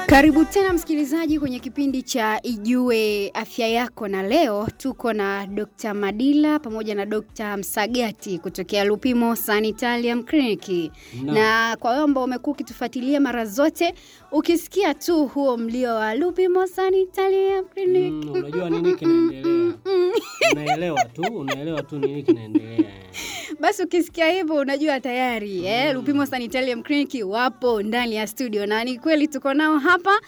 Karibu tena msikilizaji kwenye kipindi cha Ijue Afya Yako, na leo tuko na Dr. Madila pamoja na Dr. Msagati kutokea Lupimo Sanitarium Clinic. Naam. Na kwa wewe ambao umekuwa ukitufuatilia mara zote, ukisikia tu huo mlio wa Lupimo Sanitarium Clinic, Mm, unajua nini kinaendelea. Unaelewa tu, unaelewa tu nini kinaendelea. basi ukisikia hivyo unajua tayari eh, Lupimo Sanitarium Clinic wapo ndani ya studio, na ni kweli tuko nao hapa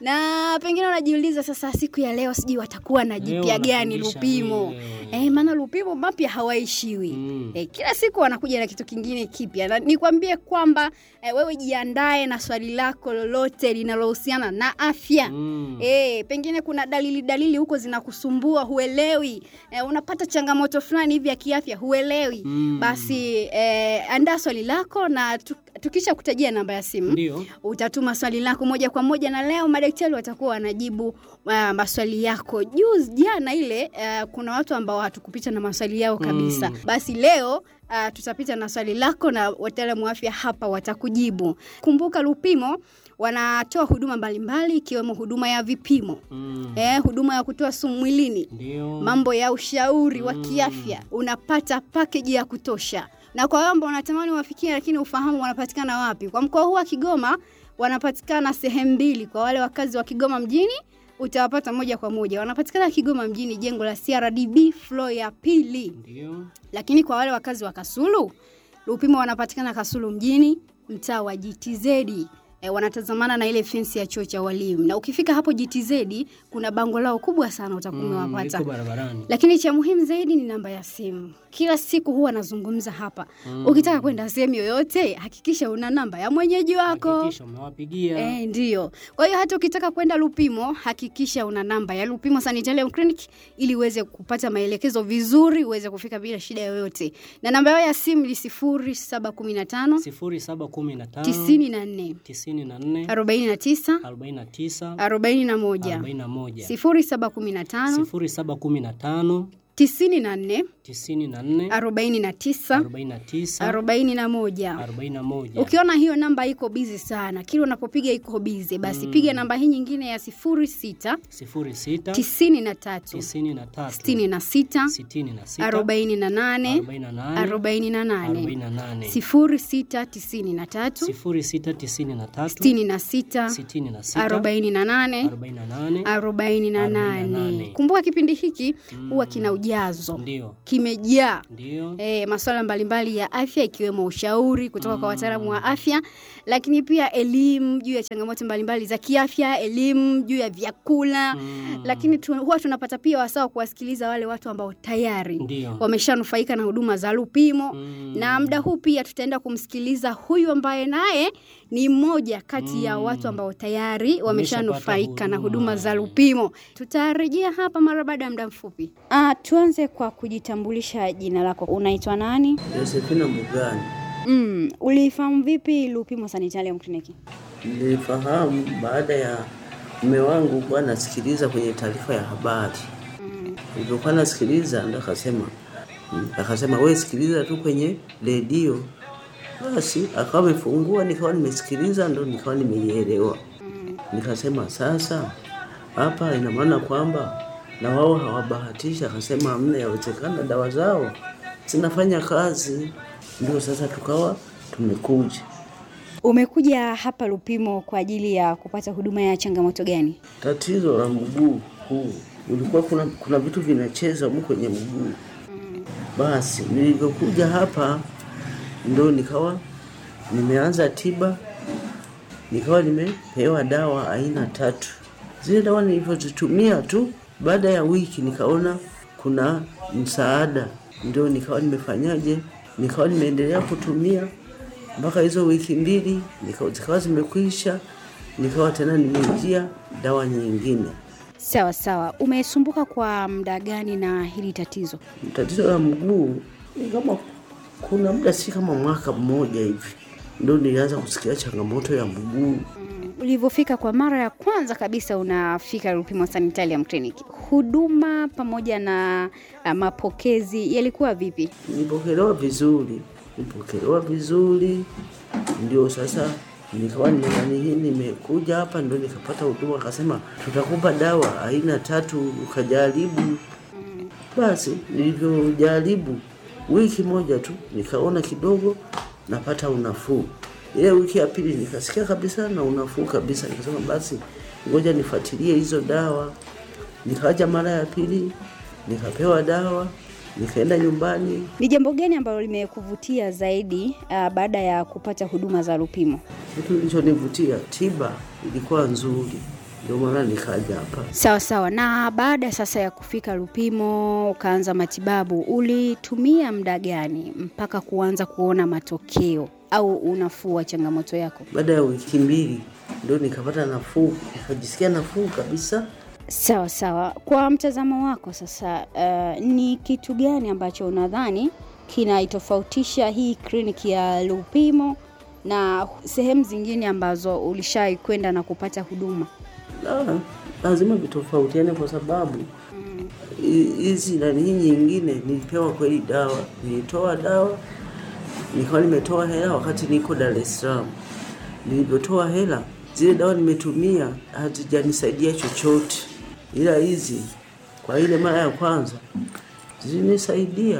na pengine unajiuliza sasa, siku ya leo sijui watakuwa na Leo jipya gani wanafundisha Lupimo nini leo? eh, maana Lupimo mapya hawaishiwi Mm. eh, kila siku wanakuja na kitu kingine kipya, na nikwambie kwamba eh, wewe jiandae na swali lako lolote linalohusiana na afya Mm. Eh, pengine kuna dalili dalili huko zinakusumbua huelewi, eh, unapata changamoto fulani hivi ya kiafya huelewi, Mm. basi eh, andaa swali lako na tu, tukisha kutajia namba ya simu Ndio. utatuma swali lako moja kwa moja, na leo madaktari watakuwa wanajibu uh, maswali yako. Juzi jana ile uh, kuna watu ambao hatukupita na maswali yao kabisa Mm. basi leo uh, tutapita na swali lako na wataalamu wa afya hapa watakujibu. Kumbuka Lupimo wanatoa huduma mbalimbali ikiwemo huduma ya vipimo Mm. eh, huduma ya kutoa sumu mwilini Ndio. mambo ya ushauri wa Mm. kiafya unapata pakeji ya kutosha na kwa wale ambao wanatamani wafikie lakini ufahamu wanapatikana wapi kwa mkoa huu wa kigoma wanapatikana sehemu mbili kwa wale wakazi wa kigoma mjini utawapata moja kwa moja wanapatikana kigoma mjini jengo la crdb flo ya pili Ndio. lakini kwa wale wakazi wa kasulu lupimo wanapatikana kasulu mjini mtaa wa gtz E, wanatazamana na ile fensi ya chuo cha walimu na ukifika hapo gtz kuna bango lao kubwa sana utakuwa Mm, umewapata liko barabarani. lakini cha muhimu zaidi ni namba ya simu. Kila siku huwa nazungumza hapa. Mm. Ukitaka kwenda sehemu yoyote, hakikisha una namba ya mwenyeji wako. Hakikisha umewapigia. Eh, ndio. Kwa hiyo hata ukitaka kwenda Lupimo, hakikisha una namba ya Lupimo Sanitarium Clinic ili uweze kupata maelekezo vizuri, uweze kufika bila shida yoyote. Na namba yao ya simu ni 0715 0715 94 94 49 49 41 41 0715 0715 94 94 49 49 41 41 ukiona hiyo namba iko bizi sana kila unapopiga iko bizi basi Mm. piga namba hii nyingine ya 06 06 93 93 66 66 48 48 48 48 06 93 0693 66 66 48 48 48 48. kumbuka kipindi hiki Mm. huwa kina ujazo ndio kimejaa ndio e, masuala mbalimbali ya afya ikiwemo ushauri kutoka kwa Mm. wataalamu wa afya, lakini pia elimu juu ya changamoto mbalimbali za kiafya, elimu juu ya vyakula Mm. lakini tu, huwa tunapata pia wasaa wa kuwasikiliza wale watu ambao tayari ndio wameshanufaika na huduma za Lupimo Mm. na muda huu pia tutaenda kumsikiliza huyu ambaye naye ni mmoja kati ya Mm. watu ambao tayari wameshanufaika na huduma. huduma za Lupimo. Tutarejea hapa mara baada ya muda mfupi. Ah, tuanze kwa kujitambulisha jina lako. Unaitwa nani? Josephina Mbugani. Mm, ulifahamu vipi Lupimo Sanitarium Clinic? Nilifahamu baada ya mume wangu kuwa nasikiliza kwenye taarifa ya habari. Mm. Nilipokuwa nasikiliza ndo akasema mm, akasema we sikiliza tu kwenye redio. Basi akawa amefungua, nikawa nimesikiliza, ndo nikawa nimeielewa. Mm. Nikasema sasa hapa ina maana kwamba na wao hawabahatishi. Akasema hamna, yawezekana dawa zao zinafanya kazi. Ndio sasa tukawa tumekuja Umekuja hapa Lupimo kwa ajili ya kupata huduma ya changamoto gani? tatizo la mguu huu ulikuwa kuna, kuna vitu vinacheza humu kwenye mguu. Basi nilivyokuja hapa ndo nikawa nimeanza tiba, nikawa nimepewa dawa aina tatu. Zile dawa nilivyozitumia tu, baada ya wiki nikaona kuna msaada, ndio nikawa nimefanyaje, nikawa nimeendelea kutumia mpaka hizo wiki mbili nika- zikawa zimekwisha, nikawa tena nimeingia dawa nyingine. Sawa sawa. Umesumbuka kwa muda gani na hili tatizo? Tatizo la mguu ni kama kuna muda, si kama mwaka mmoja hivi, ndio nilianza kusikia changamoto ya mguu. Mm, Ulivyofika kwa mara ya kwanza kabisa unafika Lupimo Sanitarium Clinic, huduma pamoja na uh, mapokezi yalikuwa vipi? Nilipokelewa vizuri, nilipokelewa vizuri, ndio sasa nikawa nani hii nimekuja hapa ndo nikapata huduma, akasema tutakupa dawa aina tatu ukajaribu. Basi nilivyojaribu wiki moja tu nikaona kidogo napata unafuu. Ile wiki ya pili nikasikia kabisa na unafuu kabisa, nikasema basi ngoja nifuatilie hizo dawa. Nikaja mara ya pili nikapewa dawa, nikaenda nyumbani. Ni jambo gani ambalo limekuvutia zaidi uh, baada ya kupata huduma za Lupimo? Kitu kilichonivutia tiba ilikuwa nzuri, ndio maana nikaja hapa. Sawa sawa. Na baada sasa ya kufika Lupimo ukaanza matibabu, ulitumia muda gani mpaka kuanza kuona matokeo au unafuu wa changamoto yako? Baada ya wiki mbili ndio nikapata nafuu, nikajisikia nafuu kabisa. Sawa sawa. Kwa mtazamo wako sasa, uh, ni kitu gani ambacho unadhani kinaitofautisha hii kliniki ya Lupimo na sehemu zingine ambazo ulishai kwenda na kupata huduma? La, lazima vitofautiane kwa sababu hi- hizi nani hii nyingine nilipewa kweli dawa, nilitoa dawa nikawa nimetoa hela wakati niko Dar es Salaam. Nilivyotoa hela zile dawa nimetumia hazijanisaidia chochote, ila hizi kwa ile mara ya kwanza zilisaidia.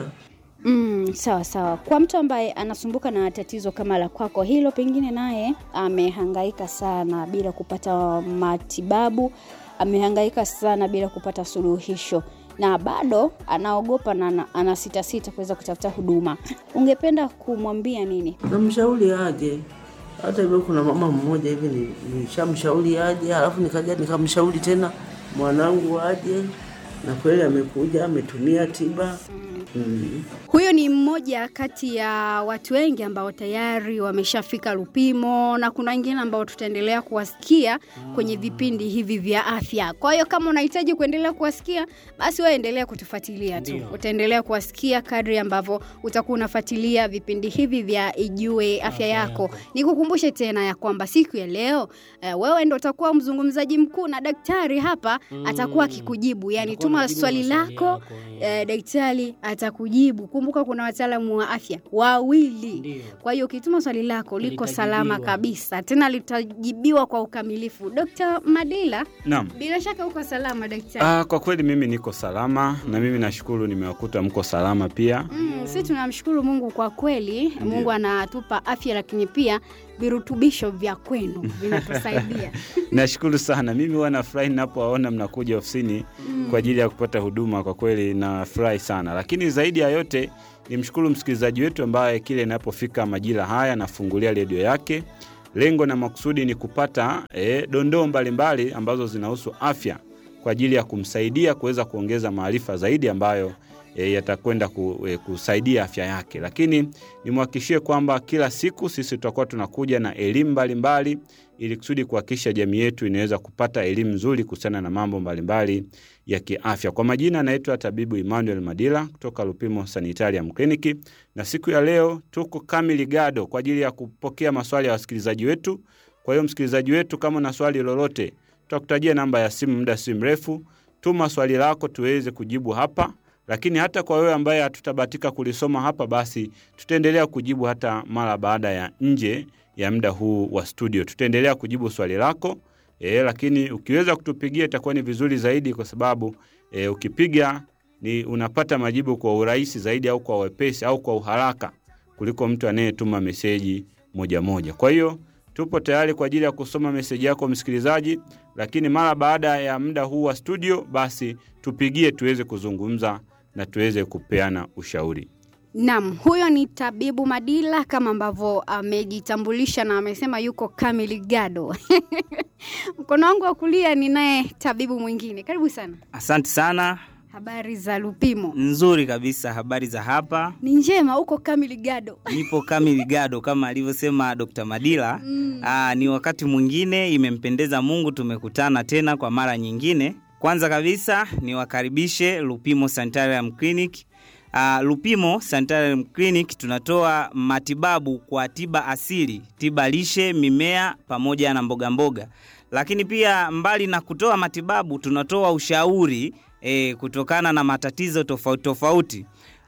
Mm, sawa sawa. Kwa mtu ambaye anasumbuka na tatizo kama la kwako hilo, pengine naye amehangaika sana bila kupata matibabu, amehangaika sana bila kupata suluhisho na bado anaogopa na ana- anasitasita kuweza kutafuta huduma, ungependa kumwambia nini? namshauri aje. Hata hivyo kuna mama mmoja hivi ni- nilishamshauri aje, halafu nikaja nikamshauri tena mwanangu aje, na kweli amekuja ametumia tiba mm. Huyo ni mmoja kati ya watu wengi ambao tayari wameshafika Lupimo na kuna wengine ambao tutaendelea kuwasikia kwenye vipindi hivi vya afya. Kwa hiyo kama unahitaji kuendelea kuwasikia, basi wewe endelea kutufuatilia tu. Ndio. Utaendelea kuwasikia kadri ambavyo utakuwa unafuatilia vipindi hivi vya Ijue Afya Afya Yako. Yako. Nikukumbushe tena ya kwamba siku ya leo eh, wewe ndo utakuwa mzungumzaji mkuu na daktari hapa atakuwa akikujibu, yani Atakuwa tuma anajibu swali maswali lako yako, eh. eh, daktari atakujibu. Kumbuka kuna wataalamu wa afya wawili. Ndio. Kwa hiyo ukituma swali lako liko Litajibiwa. salama kabisa, tena litajibiwa kwa ukamilifu. Dr. Madila, Naam. bila shaka uko salama daktari. Ah, kwa kweli mimi niko salama na mimi nashukuru nimewakuta mko salama pia. Mm, si tunamshukuru Mungu kwa kweli. Mungu anatupa afya, lakini pia virutubisho vya kwenu vinatusaidia. Nashukuru sana. Mimi huwa nafurahi ninapowaona mnakuja ofisini kwa ajili ya kupata huduma. Kwa kweli nafurahi sana, lakini zaidi ya yote nimshukuru msikilizaji wetu ambaye kile inapofika majira haya anafungulia redio yake. Lengo na makusudi ni kupata eh, dondoo mbalimbali ambazo zinahusu afya kwa ajili ya kumsaidia kuweza kuongeza maarifa zaidi ambayo e, yatakwenda ku, e, kusaidia afya yake. Lakini nimwhakikishie kwamba kila siku sisi tutakuwa tunakuja na elimu mbalimbali ili kusudi kuhakikisha jamii yetu inaweza kupata elimu nzuri kuhusiana na mambo mbalimbali ya kiafya. Kwa majina anaitwa tabibu Emmanuel Madila kutoka Lupimo Sanitarium Clinic, na siku ya leo tuko kamili gado kwa ajili ya kupokea maswali ya wasikilizaji wetu. Kwa hiyo msikilizaji wetu, kama una swali lolote, tutakutajia namba ya simu muda si mrefu. Tuma swali lako tuweze kujibu hapa, lakini hata kwa wewe ambaye hatutabatika kulisoma hapa, basi tutaendelea kujibu hata mara baada ya nje ya muda huu wa studio, tutaendelea kujibu swali lako e, lakini ukiweza kutupigia itakuwa ni vizuri zaidi, kwa sababu e, ukipiga ni unapata majibu kwa urahisi zaidi, au kwa wepesi au kwa uharaka kuliko mtu anayetuma meseji moja moja. Kwa hiyo tupo tayari kwa ajili ya kusoma meseji yako msikilizaji, lakini mara baada ya muda huu wa studio, basi tupigie tuweze kuzungumza na tuweze kupeana ushauri. Naam, huyo ni tabibu Madila kama ambavyo amejitambulisha na amesema yuko kamili gado. Mkono wangu wa kulia ni naye tabibu mwingine. Karibu sana. Asante sana, Habari za Lupimo? nzuri kabisa. Habari za hapa, Ni njema, uko kamili gado. nipo kamili gado kama alivyosema Dr. Madila. Aa, ni wakati mwingine, imempendeza Mungu, tumekutana tena kwa mara nyingine. Kwanza kabisa niwakaribishe Lupimo Sanitarium Clinic. Uh, Lupimo Sanitarium Clinic tunatoa matibabu kwa tiba asili, tiba lishe, mimea pamoja na mboga mboga. Lakini pia mbali na kutoa matibabu tunatoa ushauri eh, kutokana na matatizo tofauti tofauti.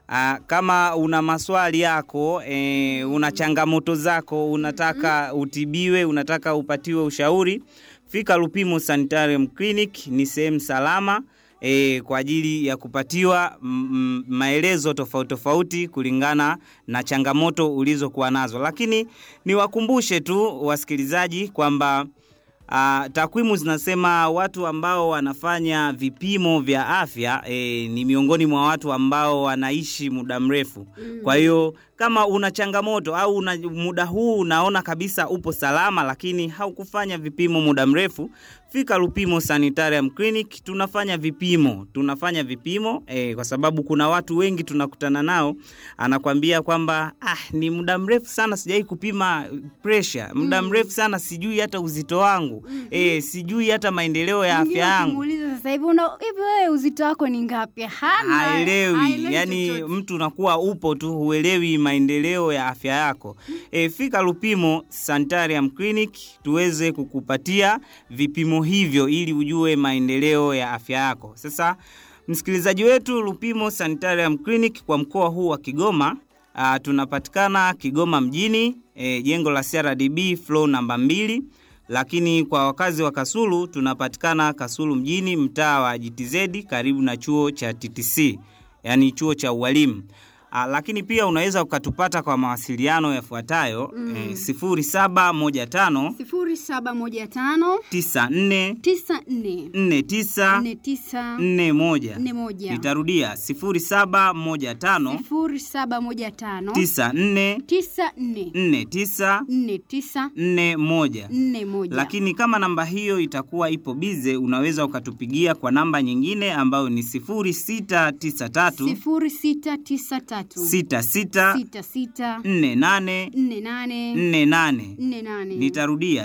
Aa, kama una maswali yako e, una changamoto zako, unataka utibiwe, unataka upatiwe ushauri, fika Lupimo Sanitarium Clinic. Ni sehemu salama e, kwa ajili ya kupatiwa mm, mm, maelezo tofauti tofauti kulingana na changamoto ulizokuwa nazo, lakini niwakumbushe tu wasikilizaji kwamba Uh, takwimu zinasema watu ambao wanafanya vipimo vya afya eh, ni miongoni mwa watu ambao wanaishi muda mrefu. Kwa hiyo kama una changamoto au una, muda huu unaona kabisa upo salama, lakini haukufanya vipimo muda mrefu, fika Lupimo Sanitarium Clinic. Tunafanya vipimo, tunafanya vipimo eh, kwa sababu kuna watu wengi tunakutana nao, anakwambia kwamba ah, ni muda mrefu sana sijai kupima pressure, muda mrefu sana sijui hata uzito wangu eh, sijui hata maendeleo ya Mwingine afya yangu ukimuuliza sasa hivi una hivi wewe uzito wako ni ngapi? Hana. haelewi yani chochote. mtu unakuwa upo tu huelewi maendeleo ya afya yako e, fika lupimo sanitarium clinic tuweze kukupatia vipimo hivyo ili ujue maendeleo ya afya yako sasa msikilizaji wetu lupimo sanitarium clinic kwa mkoa huu wa kigoma a, tunapatikana kigoma mjini e, jengo la crdb flow namba mbili lakini kwa wakazi wa Kasulu tunapatikana Kasulu mjini, mtaa wa GTZ karibu na chuo cha TTC, yaani chuo cha ualimu. Ah, lakini pia unaweza ukatupata kwa mawasiliano yafuatayo mm. eh, 0715 sifuri saba moja tano 94 tisa nne 49 nne tisa 41. nne moja Nitarudia 0715 sifuri saba moja tano 94 tisa nne 49 nne tisa 41. nne moja lakini kama namba hiyo itakuwa ipo bize unaweza ukatupigia kwa namba nyingine ambayo ni 0693 sifuri sita tisa tatu 66 sita sita 48 nne nane 48 nne nane nitarudia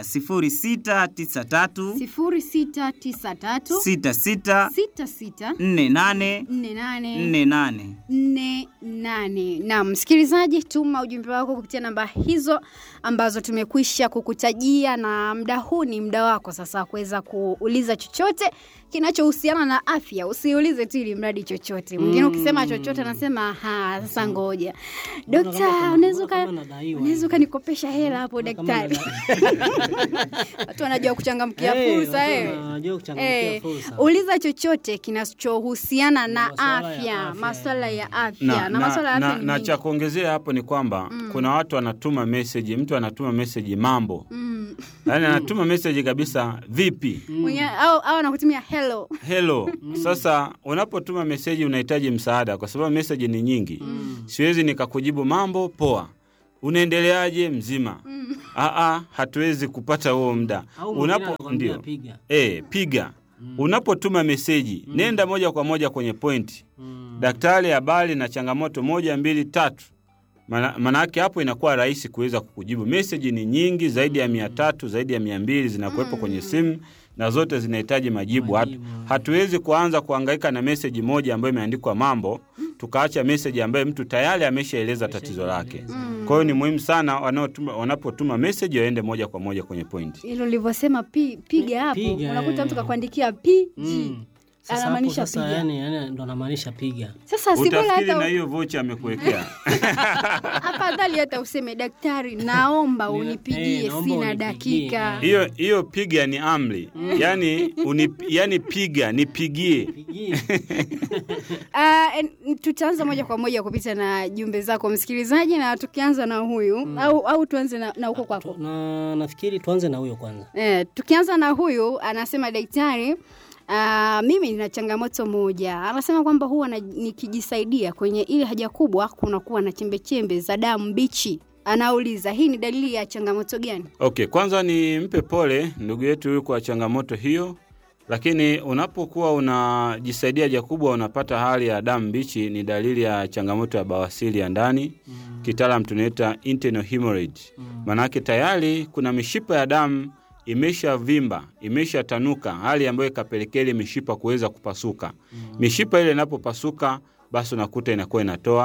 0693 sifuri sita tisa tatu 66 sita sita 48 nne nane 48 nne nane. Naam, msikilizaji, tuma ujumbe wako kupitia namba hizo ambazo tumekwisha kukutajia, na muda huu ni muda wako sasa wa kuweza kuuliza chochote kinachohusiana na afya. Usiulize tu ili mradi chochote. Mwingine ukisema chochote anasema ha, sasa ngoja dokta, unaweza uka- kama nadaiwa unaweza ukanikopesha hela hapo daktari. Watu wanajua kuchangamkia Eh, fursa watu eh. wanajua kuchangamkia Eh, fursa. uliza chochote kinachohusiana na Masuala ya afya, afya. masuala ya afya na, na, na, masuala ya afya na, ni na mengi. cha kuongezea hapo ni kwamba kuna watu wanatuma meseji, mtu anatuma meseji mambo, Mm. yaani anatuma meseji kabisa, vipi, Mwenye- au au anakutumia hello. hello. Sasa unapotuma meseji unahitaji msaada, kwa sababu meseji ni nyingi. Siwezi nikakujibu mambo poa, unaendeleaje, mzima. Aa, hatuwezi kupata huo muda. Au mwingine Unapo anakwambia ndio piga. e, piga unapotuma meseji nenda moja kwa moja kwenye pointi Mm. daktari, habari na changamoto moja mbili tatu. Mana- Manake hapo inakuwa rahisi kuweza kukujibu. Meseji ni nyingi zaidi ya mia tatu zaidi ya mia mbili zinakuwepo kwenye simu na zote zinahitaji majibu. Hatu, Majibu. hatuwezi kuanza kuhangaika na meseji moja ambayo imeandikwa mambo tukaacha meseji ambayo mtu tayari ameshaeleza tatizo lake. Kwa hiyo ni muhimu sana wanaotuma- wanapotuma meseji waende moja kwa moja kwenye pointi. Hilo ulivyosema pi, piga hapo, Piga, unakuta eh. mtu kakuandikia PG. Mm. Sasa hapo Anamaanisha sasa piga. yani, yani ndo anamaanisha piga. Sasa si bora Utafikiri na hata hiyo vocha amekuwekea. afadhali hata useme daktari, naomba Ni- unipigie, eh, naomba sina unipigie, dakika. eh. hiyo hiyo piga ni amri yani, uni, yani piga nipigie Pigie. Uh, en- tutaanza moja kwa moja kupita na jumbe zako msikilizaji, na tukianza na huyu au, au tuanze na, na huko kwako. na nafikiri tuanze na huyo kwanza. Eh, tukianza na huyu anasema daktari, uh, mimi nina changamoto moja. Anasema kwamba huwa na, nikijisaidia kwenye ile haja kubwa kunakuwa na chembechembe za damu mbichi. Anauliza hii ni dalili ya changamoto gani? Okay, kwanza ni mpe pole ndugu yetu huyu kwa changamoto hiyo, lakini unapokuwa unajisaidia haja kubwa unapata hali ya damu mbichi, ni dalili ya changamoto ya bawasiri ya ndani mm. Kitaalam tunaita internal hemorrhage mm. Maanake tayari kuna mishipa ya damu imeshavimba imeshatanuka, hali ambayo ikapelekea ile mishipa kuweza kupasuka mm. Mishipa ile inapopasuka, basi unakuta inakuwa inatoa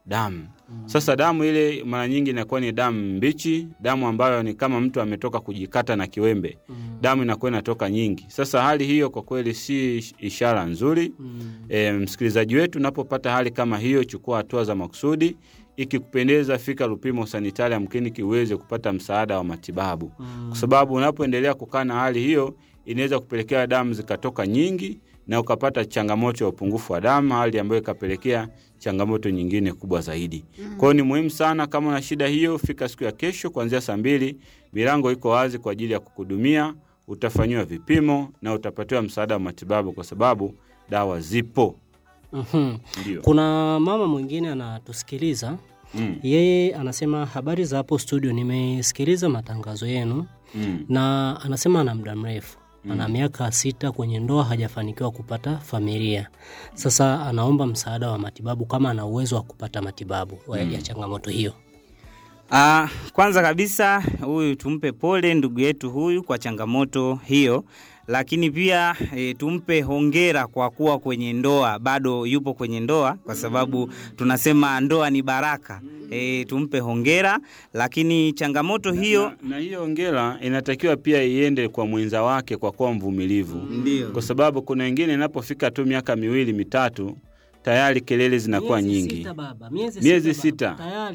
damu. Sasa damu ile mara nyingi inakuwa ni damu mbichi, damu ambayo ni kama mtu ametoka kujikata na kiwembe, damu inakuwa inatoka nyingi. Sasa hali hiyo kwa kweli si ishara nzuri. E, msikilizaji wetu, unapopata hali kama hiyo, chukua hatua za makusudi. Ikikupendeza, fika Lupimo Sanitarium Clinic uweze kupata msaada wa matibabu, kwa sababu unapoendelea kukaa na hali hiyo inaweza kupelekea damu zikatoka nyingi na ukapata changamoto ya upungufu wa damu, hali ambayo ikapelekea changamoto nyingine kubwa zaidi. Kwa hiyo ni muhimu sana, kama una shida hiyo, fika siku ya kesho kuanzia saa mbili. Milango iko wazi kwa ajili ya kukuhudumia, utafanyiwa vipimo na utapatiwa msaada wa matibabu, kwa sababu dawa zipo. Mhm. Ndio. Kuna mama mwingine anatusikiliza Mm. yeye anasema habari za hapo studio, nimesikiliza matangazo yenu Mm. na anasema ana muda mrefu ana miaka sita kwenye ndoa hajafanikiwa kupata familia. Sasa anaomba msaada wa matibabu kama ana uwezo wa kupata matibabu wa- ya changamoto hiyo. Ah, kwanza kabisa huyu tumpe pole ndugu yetu huyu kwa changamoto hiyo, lakini pia e, tumpe hongera kwa kuwa kwenye ndoa, bado yupo kwenye ndoa, kwa sababu tunasema ndoa ni baraka. E, tumpe hongera, lakini changamoto hiyo na, na hiyo ongera inatakiwa pia iende kwa mwenza wake kwa kuwa mvumilivu, ndio kwa sababu kuna wengine inapofika tu miaka miwili mitatu tayari kelele zinakuwa Miezi nyingi. sita baba, miezi Miezi sita sita. baba, tayari